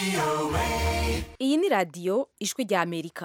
iyi ni radiyo ijwi rya amerika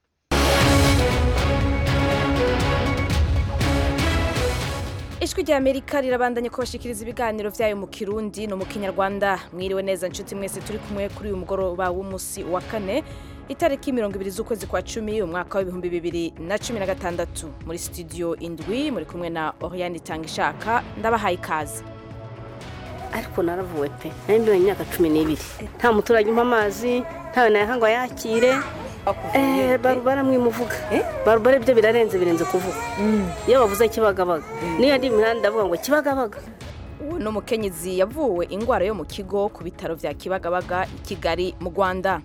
ijwi rya amerika rirabandanya kubashikiriza ibiganiro byayo mu kirundi no mu kinyarwanda mwiriwe neza nshuti mwese turi kumwe kuri uyu mugoroba w'umunsi wa kane itariki mirongo ibiri z'ukwezi kwa cumi umwaka w'ibihumbi bibiri na cumi na gatandatu muri studio indwi muri kumwe na oriane itanga ishaka ndabahaye ikaze ariko naravuwe pe nari mbiwe imyaka cumi n'ibiri nta muturage umpa amazi ntawe nayaha ngo ayakire Eh, baru baramwimuvuga barubare byo birarenze birenze kuvuga iyo bavuze kibagabaga niyo ndi imihanda ndavuga ngo kibagabaga uwo ni umukenyezi yavuwe indwara yo mu kigo ku bitaro bya kibagabaga i kigali mu rwanda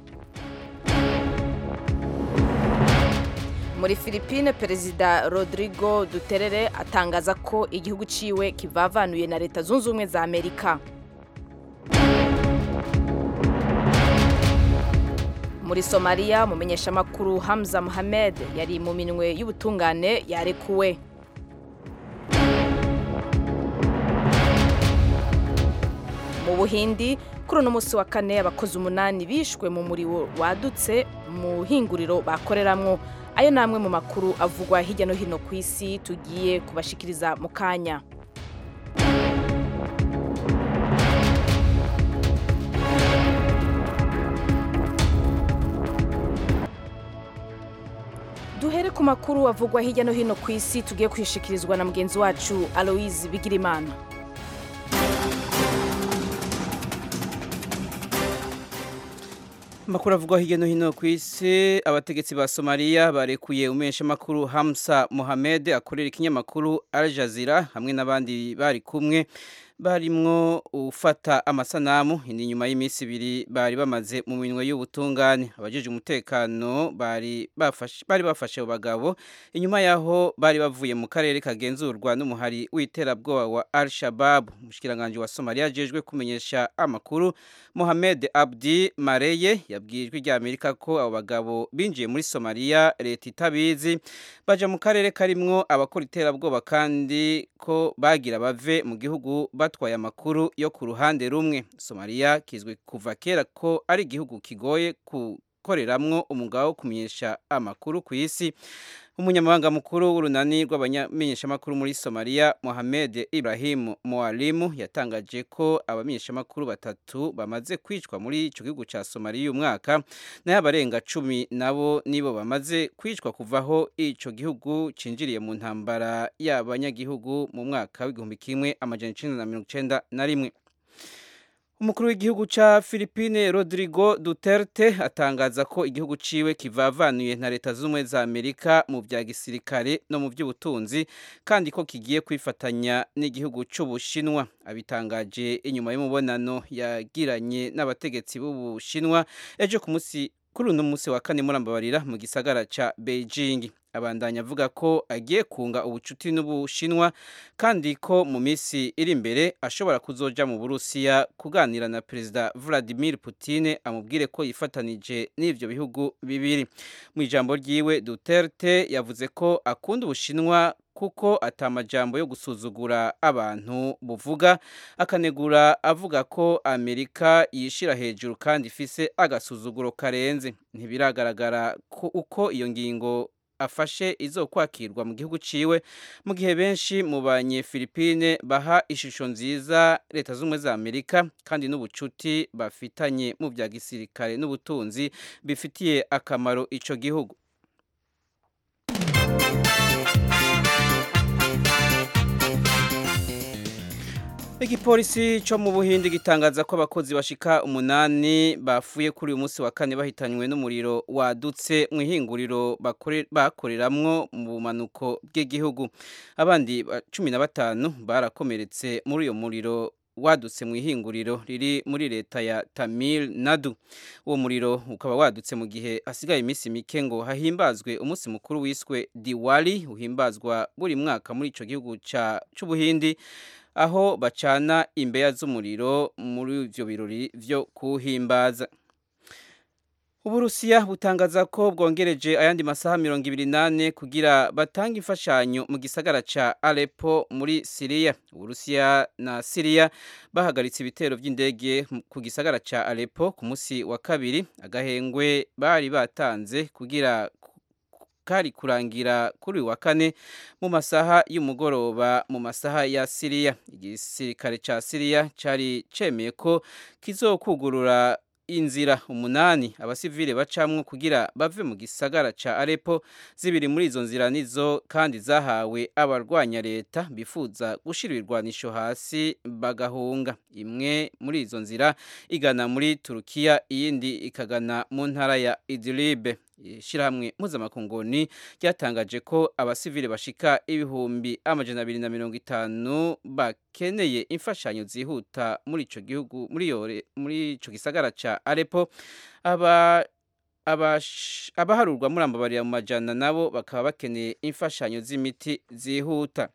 muri Philippine perezida rodrigo duterere atangaza ko igihugu ciwe kivavanuye na leta zunze ubumwe za amerika muri somaliya umumenyeshamakuru hamza mohamed yari mu minwe y'ubutungane yarekuwe mu buhindi kuri uno munsi wa kane abakozi umunani bishwe mu muriro wadutse mu hinguriro bakoreramwo ayo ni amwe mu makuru avugwa hirya no hino ku isi tugiye kubashikiriza mu kanya duhere ku makuru avugwa hirya no hino ku isi tugiye kwishikirizwa na mugenzi wacu aloise bigirimana Amakuru avugwa hirya no hino ku isi abategetsi ba Somalia barekuye umesha makuru Hamza Mohamed akorera ikinyamakuru Al Jazeera hamwe n'abandi bari kumwe barimwo ufata amasanamu indi nyuma y'iminsi ibiri bari bamaze mu minwe y'ubutungane abajeje umutekano bari bafashe bari bafashe abo bagabo inyuma yaho bari bavuye mu karere kagenzurwa n'umuhari w'iterabwoba wa Al Shabab umushikiranganje wa Somalia ajejwe kumenyesha amakuru Mohamed Abdi Mareye yabwirijwe rya Amerika ko abo bagabo binjiye muri Somalia leta itabizi baja mu karere karimwo abakora iterabwoba kandi ko bagira bave mu gihugu batwaye amakuru yo ku ruhande rumwe Somalia kizwe kuva kera ko ari igihugu kigoye gukoreramwo umugabo wo kumenyesha amakuru ku isi umunyamabanga mukuru w'urunani rw'abamenyeshamakuru muri Somalia Mohamed Ibrahim Mwalimu yatangaje ko abamenyeshamakuru batatu bamaze kwicwa muri ico gihugu ca Somalia uyu mwaka nayo abarenga cumi nabo nibo bamaze kwicwa kuvaho ico gihugu cinjiriye mu ntambara y'abanyagihugu mu mwaka w'igihumbi kimwe amajana icenda na mirongo icenda na rimwe umukuru w'igihugu ca Philippine Rodrigo Duterte atangaza ko igihugu ciwe kivavanuye na leta z'ubumwe za Amerika mu vya gisirikare no mu vy'ubutunzi kandi ko kigiye kwifatanya n'igihugu c'Ubushinwa abitangaje inyuma y'umubonano yagiranye n'abategetsi b'Ubushinwa ejo ku musi kuri uno musi wa kane murambabarira mu gisagara ca Beijing abandanya avuga ko agiye kunga ubucuti n'ubushinwa kandi ko mu minsi iri imbere ashobora kuzoja mu burusiya kuganira na perezida Vladimir Putin amubwire ko yifatanije n'ivyo bihugu bibiri mu ijambo ryiwe Duterte yavuze ko akunda ubushinwa kuko atamajambo yo gusuzugura abantu buvuga akanegura avuga ko Amerika yishira hejuru kandi ifise agasuzuguro karenze ntibiragaragara ko uko iyo ngingo afashe izo kwakirwa mu gihugu ciwe mu gihe benshi mu banye Philippine baha ishusho nziza leta z'umwe za Amerika kandi n'ubucuti bafitanye mu bya gisirikare n'ubutunzi bifitiye akamaro ico gihugu Igipolisi cyo mu Buhindi gitangaza ko abakozi bashika umunani bafuye kuri uyu munsi wa kane bahitanywe n'umuriro wadutse mu ihinguriro bakoreramwo mu bumanuko bw'igihugu abandi cumi na batanu barakomeretse muri uyo muriro wadutse mu ihinguriro riri muri leta ya Tamil Nadu uwo muriro ukaba wadutse mu gihe hasigaye iminsi mike ngo hahimbazwe umunsi mukuru wiswe Diwali uhimbazwa buri mwaka muri ico gihugu c'Ubuhindi aho bacana imbeya z'umuriro muri ivyo birori vyo kuhimbaza Uburusiya butangaza ko bwongereje ayandi masaha mirongo ibiri nane kugira batange imfashanyo mu gisagara ca Aleppo muri Syria. Uburusiya na Syria bahagaritse ibitero vy'indege ku gisagara ca Aleppo ku musi wa kabiri agahengwe bari batanze kugira kari kurangira kuri wa kane mu masaha y'umugoroba mu masaha ya Syria. Igisirikare ca Syria cari cemeye ko kizokugurura inzira umunani abasivile bacamwo kugira bave mu gisagara ca Aleppo zibiri muri izo nzira nizo kandi zahawe abarwanya leta bifuza gushira ibirwanisho hasi bagahunga imwe muri izo nzira igana muri Turukiya iyindi ikagana mu ntara ya Idlib ishirahamwe mpuzamakunguni ryatangaje ko abasivile bashika ibihumbi amajana abiri na mirongo itanu bakeneye imfashanyo zihuta muri ico gihugu muri yore muri ico gisagara ca Aleppo aba abaharurwa muri ambabarira mu majana nabo bakaba bakeneye imfashanyo z'imiti zihuta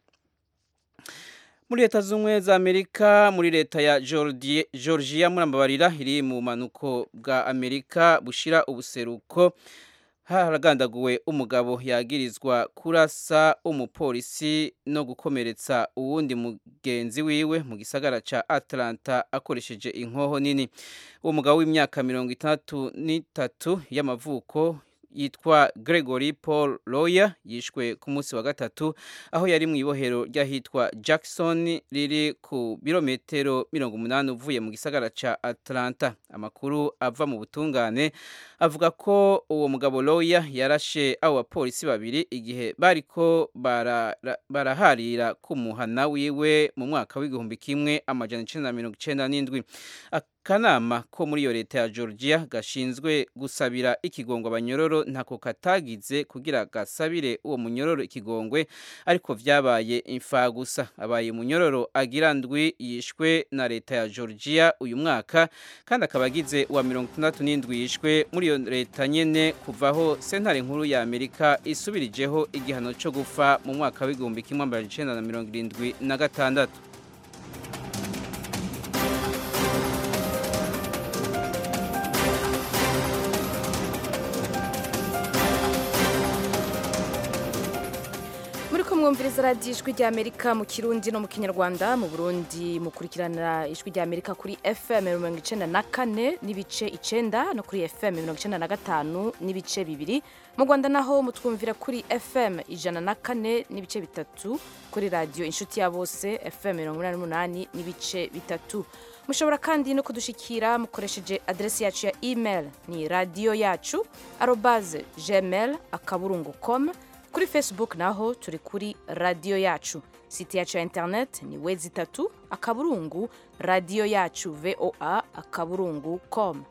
muri leta z'ubumwe za amerika muri leta ya georgia muri ambabarira iri mu manuko bwa amerika bushira ubuseruko haragandaguwe umugabo yagirizwa kurasa umupolisi no gukomeretsa uwundi mugenzi wiwe mu gisagara ca Atlanta akoresheje inkoho nini uwo mugabo w'imyaka mirongo itandatu n'itatu y'amavuko yitwa Gregory Paul Lawyer yishwe ku munsi wa gatatu aho yari mu ibohero ry'ahitwa Jackson riri ku birometero mirongo umunani uvuye mu gisagara ca Atlanta amakuru ava mu butungane avuga ko uwo mugabo Lawyer yarashe abo bapolisi babiri igihe bariko baraharira bara ku muhana wiwe mu mwaka w'igihumbi kimwe amajana icenda na mirongo icenda n'indwi akanama ko muri iyo leta ya Georgia gashinzwe gusabira ikigongwe abanyororo ntako katagize kugira gasabire uwo munyororo ikigongwe ariko vyabaye imfa gusa abaye munyororo agira ndwi yishwe na leta ya Georgia uyu mwaka kandi akaba agize uwa mirongo itandatu n'indwi yishwe muri iyo leta nyene kuvaho sentare nkuru ya Amerika isubirijeho igihano co gufa mu mwaka w'igihumbi kimwe amajana icenda na mirongo irindwi na gatandatu mwumviriza radiyo ijwi rya amerika mu kirundi no mu kinyarwanda mu burundi mukurikirana ijwi rya amerika kuri fm mirongo icenda na kane n'ibice icenda no kuri fm mirongo icenda na gatanu n'ibice bibiri mu rwanda naho mutwumvira kuri fm ijana na kane n'ibice bitatu kuri radiyo inshuti ya bose fm mirongo inani n'umunani n'ibice bitatu mushobora kandi no kudushikira mukoresheje adresi yacu ya email ni radiyo yacu arobaze gmail akaburungu com kuri facebook naho turi kuri radiyo yacu site yacu ya internet ni wezi itatu akaburungu radiyo yacu voa akaburungu com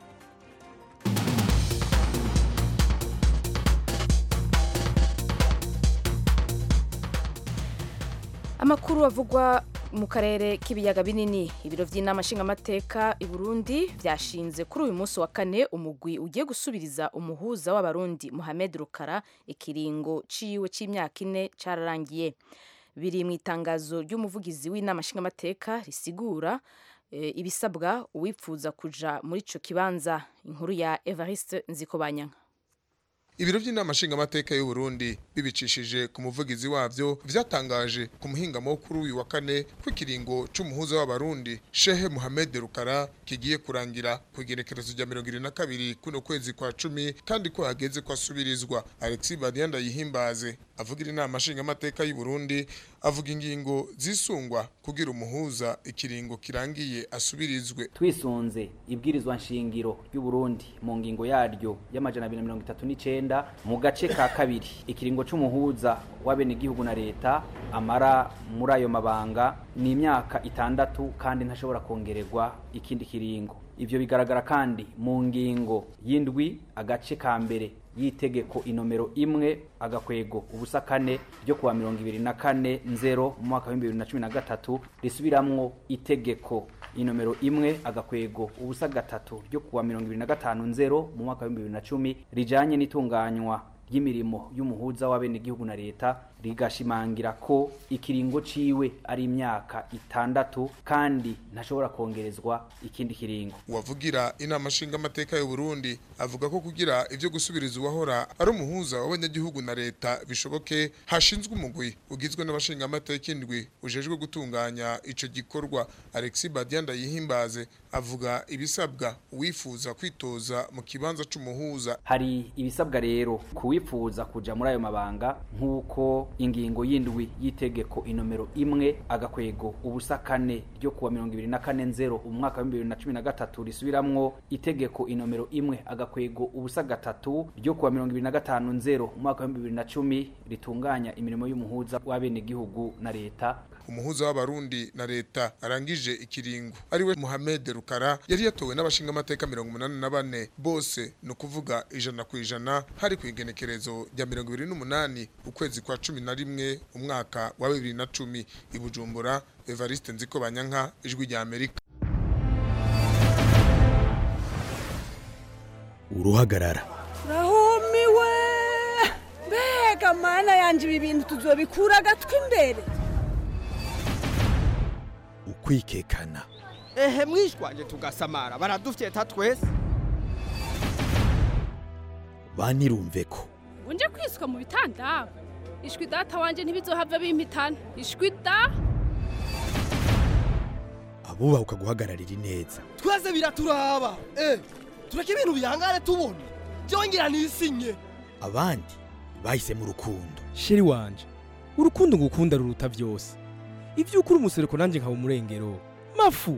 amakuru avugwa mu karere k'ibiyaga binini ibiro by'inama nshingamateka i burundi byashinze kuri uyu munsi wa kane umugwi ugiye gusubiriza umuhuza w'abarundi muhamed rukara ikiringo ciwe c'imyaka ine cararangiye biri mu itangazo ry'umuvugizi w'inama nshingamateka risigura e, ibisabwa uwipfuza kuja muri ico kibanza inkuru ya evariste nzikobanyanka ibiro by'inama nshingamateka y'u Burundi bibicishije ku muvugizi wavyo vyatangaje ku muhingamo kuri uyu wa kane kw'ikiringo c'umuhuza w'abarundi Shehe Mohamed Rukara kigiye kurangira ku igenekerezo rya mirongo irindwi na kabiri kuno kwezi kwa cumi kandi ko hageze ko asubirizwa Alexis Badianda yihimbaze avugira inama nshingamateka y'u Burundi avuga ingingo zisungwa kugira umuhuza ikiringo kirangiye asubirizwe twisunze ibwirizwa nshingiro ry'u Burundi mu ngingo yaryo y'amajana 239 mu gace ka kabiri ikiringo c'umuhuza w'abene igihugu na leta amara muri ayo mabanga ni imyaka itandatu kandi ntashobora kongererwa ikindi kiringo ivyo bigaragara kandi mu ngingo y'indwi agace ka mbere y'itegeko inomero imwe agakwego ubusa kane ryo kuwa mirongo ibiri na kane nzero mu mwaka w'ibihumbi bibiri na cumi na gatatu risubiramwo itegeko inomero imwe agakwego ubusa gatatu ryo kuwa mirongo ibiri na gatanu nzero mu mwaka w'ibihumbi bibiri na cumi rijanye n'itunganywa ry'imirimo y'umuhuza w'abenegihugu na leta rigashimangira ko ikiringo ciwe ari imyaka itandatu kandi ntashobora kongerezwa ikindi kiringo uwavugira inama nshingamateka y'u Burundi avuga ko kugira ivyo gusubiriza uwahora ari umuhuza w'abanyagihugu na leta bishoboke hashinzwe umugwi ugizwe n'abashingamateka indwi ujejwe gutunganya ico gikorwa Alexis Badianda yihimbaze avuga ibisabwa uwifuza kwitoza mu kibanza c'umuhuza hari ibisabwa rero kuwifuza kuja muri ayo mabanga nk'uko ingingo y'indwi y'itegeko inomero imwe agakwego ubusa kane ryo kuwa mirongo ibiri na kane nzero umwaka wa bibiri na cumi na gatatu risubiramwo itegeko inomero imwe agakwego ubusa gatatu ryo kuwa mirongo ibiri na gatanu nzero umwaka wa bibiri na cumi ritunganya imirimo y'umuhuza w'abenegihugu na leta umuhuza w'abarundi na leta arangije ikiringo ariwe Mohamed Rukara yari yatowe n'abashingamateka mirongo umunani na bane bose ni ukuvuga ijana ku ijana hari ku igenekerezo rya mirongo ibiri n'umunani ukwezi kwa cumi na rimwe umwaka wa bibiri na cumi i Bujumbura Evariste Nziko Banyanka ijwi rya Amerika uruhagarara rahumiwe mbega mana yanjye ibi bintu tuzobikura agatwi imbere ukwikekana ehe mwishwanje tugasamara baradufyeta twese banirumve ko unje kwiswa mu bitanda ishwi data wanje ntibizohava bimpitana ishwi da abubahuka guhagararira ineza twese biraturaba eh tureke ibintu bihangane tubona byongera nisinye abandi bahisemo urukundo sheri wanje urukundo ngukunda ruruta byose ibyo ukuri umusereko nanjye nkaba umurengero mafu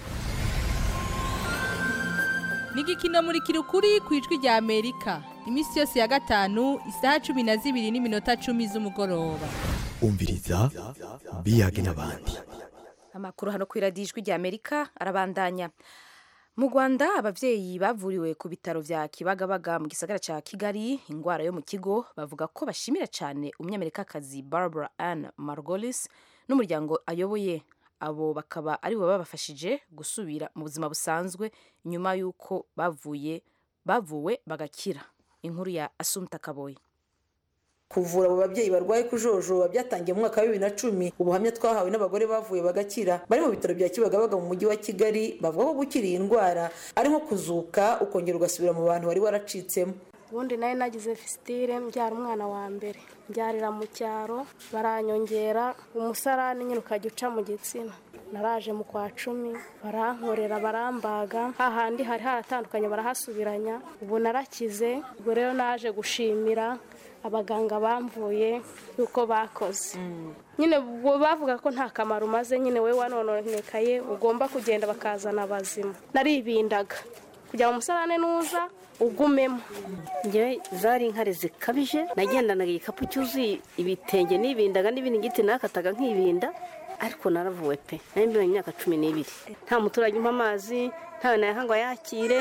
ni igikino muri kirukuri ku ijwi rya amerika iminsi yose ya gatanu isaha cumi na zibiri n'iminota cumi z'umugoroba umviriza biyage n'abandi amakuru hano ku iradiyo ijwi rya amerika arabandanya mu rwanda ababyeyi bavuriwe ku bitaro bya kibagabaga mu gisagara cya kigali indwara yo mu kigo bavuga ko bashimira cyane umunyamerikakazi barbara ann margolis n'umuryango ayoboye abo bakaba aribo babafashije gusubira mu buzima busanzwe nyuma y'uko bavuye bavuwe bagakira inkuru ya asumta kaboyi kuvura abo babyeyi barwaye kujojoba byatangiye mu mwaka wa bibiri na cumi ubuhamya twahawe n'abagore bavuye bagakira bari mu bitaro bya kibagabaga mu mujyi wa kigali bavuga ko gukira iyi ndwara ari nko kuzuka ukongera ugasubira mu bantu wari waracitsemo ubundi nari nagize fisitire mbyara umwana wa mbere mbyarira mu cyaro baranyongera umusarani nyine ukajya uca mu gitsina naraje mu kwa cumi barankorera barambaga hahandi hari haratandukanye barahasubiranya ubu narakize ubwo rero naje gushimira abaganga bamvuye yuko bakoze nyine bavuga ko nta kamaro umaze nyine we wanononekaye ugomba kugenda bakazana abazima naribindaga kugira ngo umusarane nuza ugumemo ngewe zari inkari zikabije nagendanaga igikapu cyuzuye ibitenge n'ibindaga n'ibindi nakataga nk'ibinda ariko naravuwe pe nari mbiwe imyaka cumi n'ibiri nta muturage umpa amazi ntawe nayahangwa yakire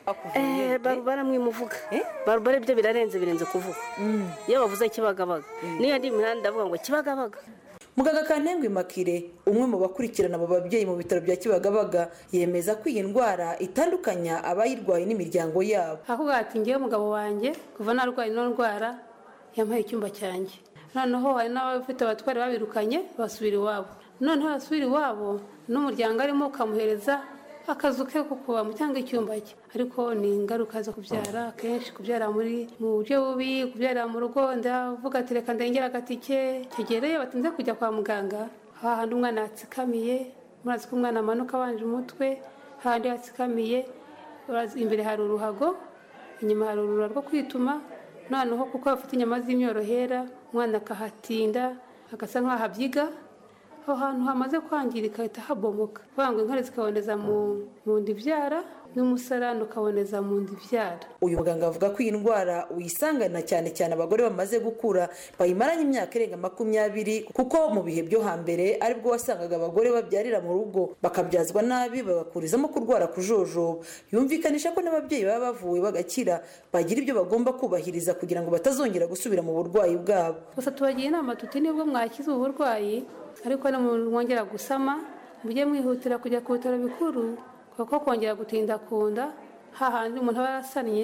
barubara mwimuvuga barubara ibyo birarenze birenze kuvuga iyo bavuze kibagabaga niyo ndi imihanda avuga ngo kibagabaga muganga kantengwa imakire umwe mu bakurikirana abo babyeyi mu bitaro bya kibagabaga yemeza ko iyi ndwara itandukanya abayirwaye n'imiryango yabo avuga ati ngewe umugabo wanjye kuva narwaye ino ndwara yampaye icyumba cyanjye noneho hari n'abafite abatwari babirukanye basubira iwabo noneho basubira iwabo n'umuryango arimo ukamuhereza akazu ke ko kubamo cyangwa icyumba cye ariko ni ingaruka zo kubyara akenshi kubyara muri mu buryo bubi kubyara mu rugo ndavuga ati reka ndengera agatike kegereye batinze kujya kwa muganga hahandi umwana yatsikamiye murazi ko umwana amanuka abanje umutwe hahandi yatsikamiye imbere hari uruhago inyuma hari urura rwo kwituma noneho kuko bafite inyama z'imyorohera umwana akahatinda agasa nk'aho abyiga aho hantu hamaze kwangirika hahita habomoka kuvuga ngo inkari zikaboneza mu nda ibyara n'umusarani ukaboneza mu nda ibyara uyu muganga avuga ko iyi ndwara uyisangana cyane cyane abagore bamaze gukura bayimaranye imyaka irenga makumyabiri kuko mu bihe byo hambere aribwo wasangaga abagore babyarira mu rugo bakabyazwa nabi bagakurizamo kurwara kujojoba yumvikanisha ko n'ababyeyi baba bavuwe bagakira bagira ibyo bagomba kubahiriza kugira ngo batazongera gusubira mu burwayi bwabo gusa tubagira inama tuti nibwo mwakize ubu burwayi ariko mwongera gusama mujye mwihutira kujya ku bitaro bikuru kuko kongera gutinda ku nda hahandi umuntu aba yarasannye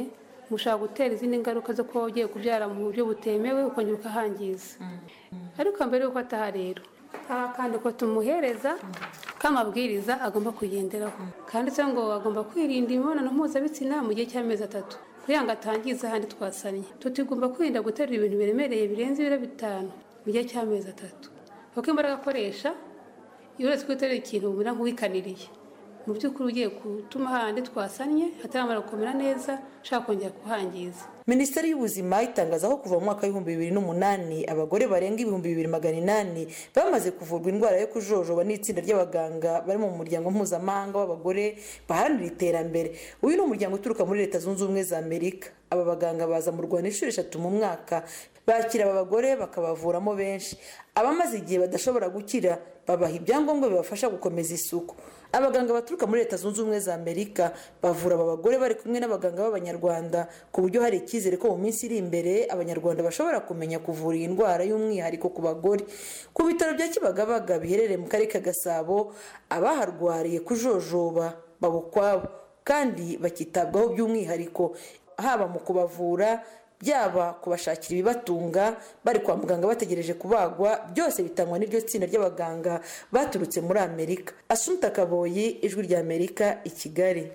mushobora gutera izindi ngaruka zo kuba ugiye kubyara mu buryo butemewe ukongera ukahangiza ariko mbere y'uko ataha rero hari akandiko tumuhereza k'amabwiriza agomba kugenderaho kanditseho ngo agomba kwirinda imibonano mpuzabitsina mu gihe cy'amezi atatu kugira ngo atangiza ahandi twasannye tutigomba kwirinda guterura ibintu biremereye birenze ibiro bitanu mu gihe cy'amezi atatu kuko imbaraga akoresha iyo uretse guterura ikintu bumera nk'uwikaniriye mu by'ukuri ugiye gutuma hahandi twasannye hataramara gukomera neza ushaka kongera kuhangiza minisiteri y'ubuzima itangaza ko kuva mu mwaka w'ibihumbi bibiri n'umunani abagore barenga ibihumbi bibiri magana inani bamaze kuvurwa indwara yo kujojoba n'itsinda ry'abaganga bari mu muryango mpuzamahanga w'abagore baharanira iterambere uyu ni umuryango uturuka muri leta zunze ubumwe za amerika aba baganga baza mu rwanda inshuro eshatu mu mwaka bakira aba bagore bakabavuramo benshi abamaze igihe badashobora gukira babaha ibyangombwa bibafasha gukomeza isuku abaganga baturuka muri leta zunze ubumwe za amerika bavura aba bagore bari kumwe n'abaganga b'abanyarwanda ku buryo hari icyizere ko mu minsi iri imbere abanyarwanda bashobora kumenya kuvura iyi ndwara y'umwihariko ku bagore ku bitaro bya kibagabaga biherereye mu karere ka gasabo abaharwariye kujojoba baba ukwabo kandi bakitabwaho by'umwihariko haba mu kubavura byaba kubashakira ibibatunga bari kwa muganga bategereje kubagwa byose bitangwa n'iryo tsinda ry'abaganga baturutse muri amerika asumta kaboyi ijwi rya amerika i kigali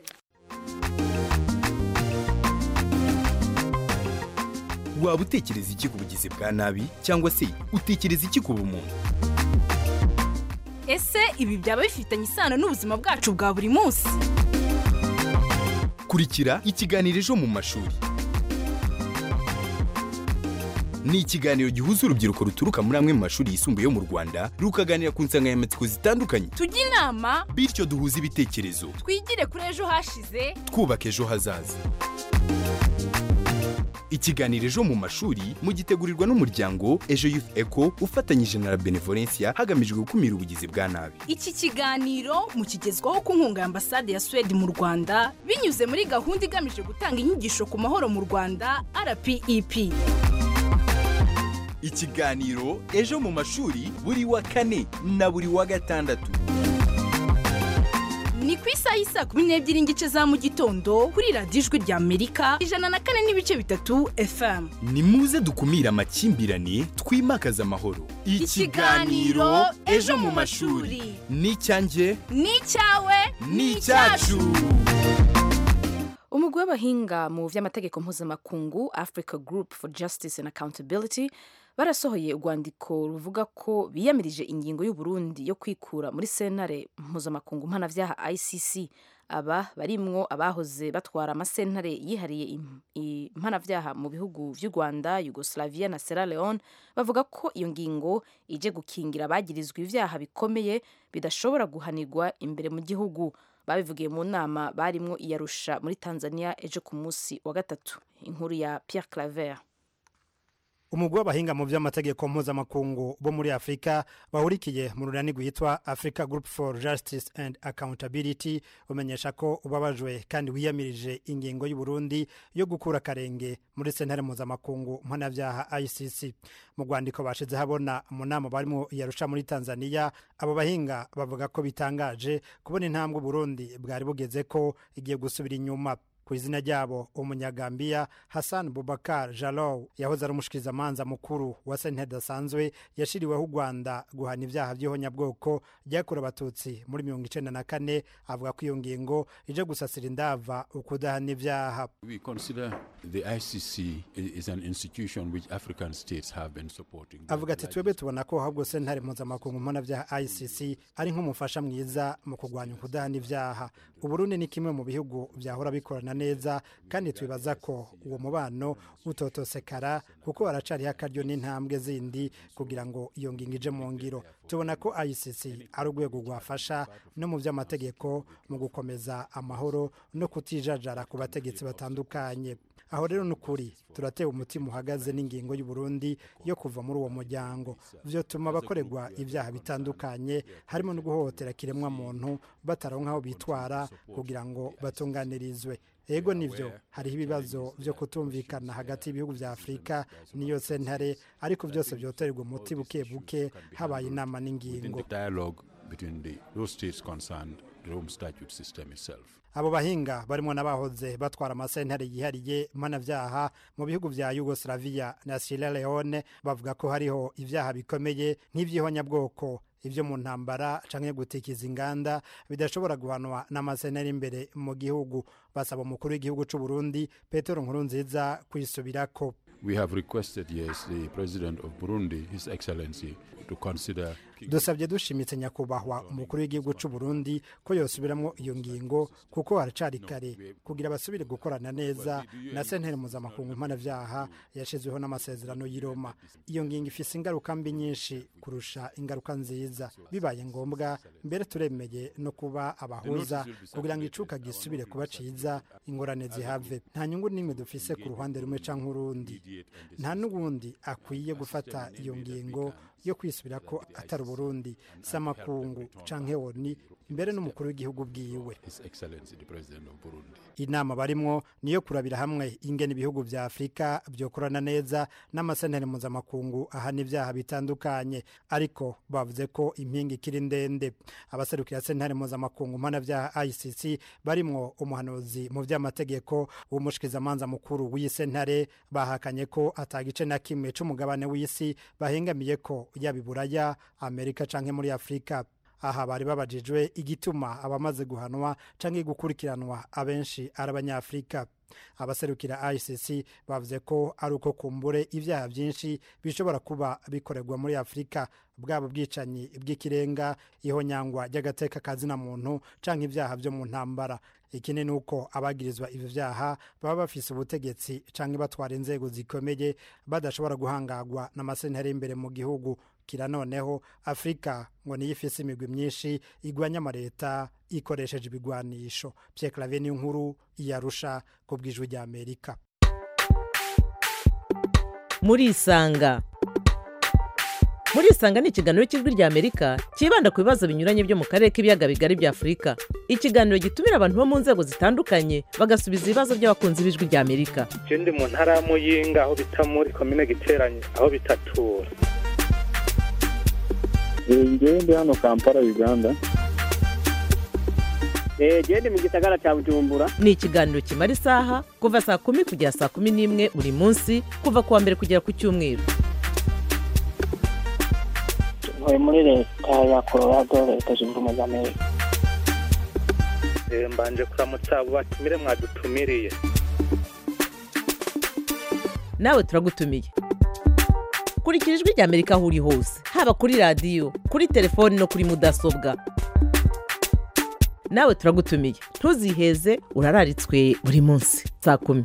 waba utekereza iki ku bugizi bwa nabi cyangwa se utekereza iki ku bumuntu ese ibi byaba bifitanye isano n'ubuzima bwacu bwa buri munsi kurikira ikiganiro ejo mu mashuri ni ikiganiro gihuza urubyiruko ruturuka muri amwe mu mashuri yisumbuye yo mu rwanda rukaganira ku nsanganyamatsiko zitandukanye tujye inama bityo duhuze ibitekerezo twigire kuri ejo hashize twubaka ejo hazaza ikiganiro ejo mu mashuri mugitegurirwa n'umuryango ejo youth eco ufatanyije na la benevolencia hagamijwe gukumira ubugizi bwa nabi iki kiganiro mukigezwaho ku nkunga ya ambasade ya suwede mu rwanda binyuze muri gahunda igamije gutanga inyigisho ku mahoro mu rwanda rpep ikiganiro ejo mu mashuri buri wa kane na buri wa gatandatu ni ku isaha y'isaa kumi n'ebyiri n'igice za mu gitondo kuri radiyo ijwi rya amerika ijana na kane n'ibice bitatu fm ni muze dukumire amakimbirane twimakaze amahoro Ikiganiro Ejo mu mashuri. ni icyanjye ni icyawe ni icyacu umugwi w'abahinga mu by'amategeko mpuzamakungu africa group for justice and accountability barasohoye urwandiko ruvuga ko biyamirije ingingo y'uburundi yo kwikura muri sentare mpuzamakungu mpanabyaha icc aba barimwo abahoze batwara amasentare yihariye im- impanabyaha mu bihugu by'u rwanda yugoslavia na sierra leone bavuga ko iyo ngingo ije gukingira abagirizwa ibyaha bikomeye bidashobora guhanirwa imbere mu gihugu babivugiye mu nama barimwo iyarusha muri tanzania ejo ku munsi wa gatatu inkuru ya pierre claver umugwi w'abahinga mu by'amategeko mpuzamakungu bo muri afurika bahurikiye mu runani rwitwa africa group for justice and accountability umenyesha ko ubabajwe kandi wiyamirije ingingo y'uburundi yo gukura akarenge muri sentare mpuzamakungu mpanabyaha icc mu rwandiko bashize habona mu nama barimo yarusha muri tanzania abo bahinga bavuga ko bitangaje kubona intambwe uburundi bwari bugeze ko igiye gusubira inyuma ku izina ryabo umunyagambiya hassan bubakar jalow yahoze ari umushikirizamanza mukuru wa sentare idasanzwe yashiriweho u rwanda guhana ibyaha by'ihonyabwoko byakorewe abatutsi muri mirongo icenda na kane avuga ko iyo ngingo ije gusasira indava ukudahana ibyaha We consider the ICC i- is an institution which African states have been supporting. avuga ati twebwe tubona ko ahubwo sentare mpuzamakungu mpanabyaha icc ari nk'umufasha mwiza mu kurwanya ukudahana ibyaha uburundi ni kimwe mu bihugu byahora bikorana neza kandi twibaza ko uwo mubano utotosekara kuko haracariho akaryo n'intambwe zindi kugira ngo iyo ngingo ije mu ngiro tubona ko icc ari urwego rwafasha no mu by'amategeko mu gukomeza amahoro no kutijajara ku bategetsi batandukanye aho rero ni ukuri turatewe umutima uhagaze n'ingingo y'uburundi yo kuva muri uwo muryango vyotuma abakorerwa ibyaha bitandukanye harimo no guhohotera kiremwa muntu bataronka aho bitwara kugira ngo batunganirizwe ego nivyo hariho ibibazo vyo kutumvikana hagati y'ibihugu vya afurika n'iyo sentare ariko vyose vyotererwa umuti buke buke habaye inama In n'ingingo the dialogue between the, those states concerned Rome Statute system itself. abo bahinga barimo n'abahoze batwara amasentare yihariye mpanabyaha mu bihugu vya yugoslavia na sierra leone bavuga ko hariho ibyaha bikomeye nk'ivy'ihonyabwoko ivyo mu ntambara canke gutikiza inganda bidashobora guhanwa n'amasentare imbere mu gihugu basaba umukuru w'igihugu c'u Burundi Petero Nkurunziza kwisubirako We have requested, yes, the President of Burundi, His Excellency, to consider dusabye dushimitse nyakubahwa umukuru w'igihugu c'u Burundi ko yosubiramwo iyo ngingo kuko haracari kare kugira basubire gukorana neza na sentare mpuzamakungu mpanavyaha yashizweho n'amasezerano y'i Roma iyo ngingo ifise ingaruka mbi nyinshi kurusha ingaruka nziza bibaye ngombwa mbere turemeye no kuba abahuza kugira ngo icuka gisubire kuba ciza ingorane zihave nta nyungu n'imwe dufise ku ruhande rumwe canke urundi nta n'ubundi akwiye gufata iyo ngingo yo kwisubira ko atari uburundi si amakungu canke woni mbere n'umukuru w'igihugu bwiwe His Excellency, the President of Burundi. inama barimwo niyo kurabira hamwe ingene ibihugu vya afurika vyokorana neza n'amasentare mpuzamakungu ahana ibyaha bitandukanye ariko bavuze ko impinga ikiri ndende abaserukira sentare mpuzamakungu mpanavyaha icc barimwo umuhanuzi mu vy'amategeko w'umushikizamanza mukuru w'iyi sentare bahakanye ko atagice na kimwe c'umugabane w'isi bahengamiye ko yaba iburaya amerika canke muri afurika aha bari babajijwe igituma abamaze guhanwa canke gukurikiranwa abenshi ari abanyafurika abaserukira ICC bavuze ko ari uko kumbure ibyaha byinshi bishobora kuba bikorerwa muri Afurika bwaba bwicanyi bw'ikirenga ihonyangwa ry'agateka kazina muntu canke ibyaha byo mu ntambara ikindi ni uko abagirizwa ivyo vyaha baba bafise ubutegetsi canke batwara inzego zikomeye badashobora guhangagwa n'amasentare imbere mu gihugu kira noneho afurika ngo niyo ifise imigwi myinshi igwanya amareta ikoresheje ibigwanisho Pierre Claver ni inkuru iyarusha ku bwijwi rya Amerika muri isanga muri isanga ni ikiganiro cy'ijwi rya amerika cyibanda ku bibazo binyuranye byo mu karere k'ibiyaga bigari bya afurika ikiganiro gitumira abantu bo mu nzego zitandukanye bagasubiza ibibazo by'abakunzi b'ijwi rya amerika je ndi mu ntara ya muyinga aho bita muri komine giteranye aho bitatura ngewe ndi hano kampala uganda genda mu gisagara cya bujumbura ni ikiganiro kimara isaha kuva saa kumi kugera saa kumi n'imwe buri munsi kuva ku wa mbere kugera ku cyumweru ntuye muri leta ya colorado leta zunze ubumwe za amerika Eh, mbanje kuramutsa abo batumire mwadutumiriye nawe turagutumiye kurikira ijwi rya amerika aho uri hose haba kuri radiyo kuri telefoni no kuri mudasobwa nawe turagutumiye ntuziheze urararitswe buri munsi saa kumi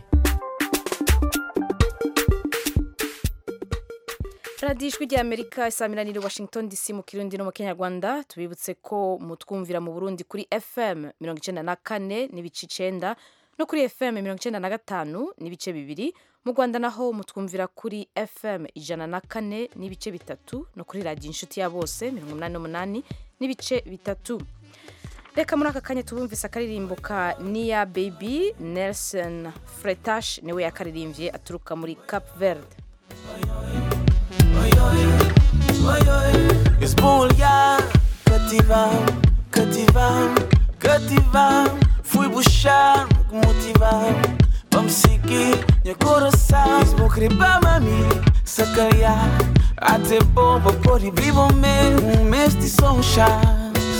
radiyo ijwi rya amerika isaminanire washington dc mu kirundi no mu kinyarwanda tubibutse ko mutwumvira mu burundi kuri fm mirongo icyenda na kane n'ibice icenda no kuri fm mirongo icyenda na gatanu n'ibice bibiri mu rwanda naho mutwumvira kuri fm ijana na kane n'ibice bitatu no kuri radiyo inshuti ya bose mirongo umunani n'umunani n'ibice bitatu reka muri aka kanya tubumvise akaririmbo ka niya baby nelson fretash niwe yakaririmbye aturuka muri cap verde Esbulhar, cativar, cativar, cativar. Fui buscar, motivar, vamos seguir meu coração. Vou cribar, mami, sacarear. Até bom, vou pôr e vivo mesmo. Um mês de sonhos.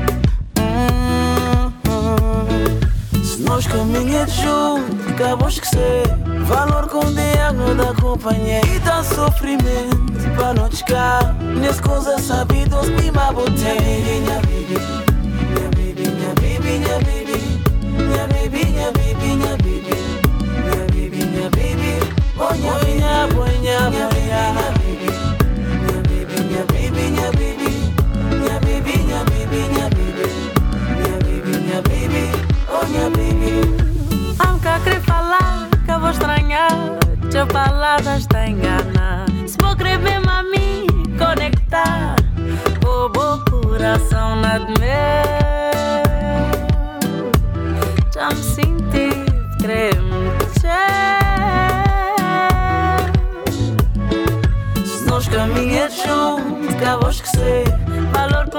Se nós caminhamos juntos, acabamos que ser. Valor com diabo da companhia e dá sofrimento para não chegar. Nesse coisa sabidos, me mabotei. Minha baby, minha baby, minha baby, minha baby, minha baby, minha baby, minha baby, minha baby, minha baby, oh minha baby, minha baby, minha baby, minha baby, minha baby, minha baby, minha baby, minha baby, minha baby, minha baby, oh minha baby. Aunque querer falar, que eu vou estranhar Tua palavra está engana Se vou querer mesmo a mim conectar O bom coração na de meu Já me senti querer Se nós caminhamos juntos, acabamos que ser. Valor com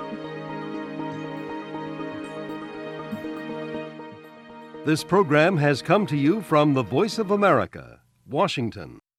This program has come to you from the Voice of America, Washington.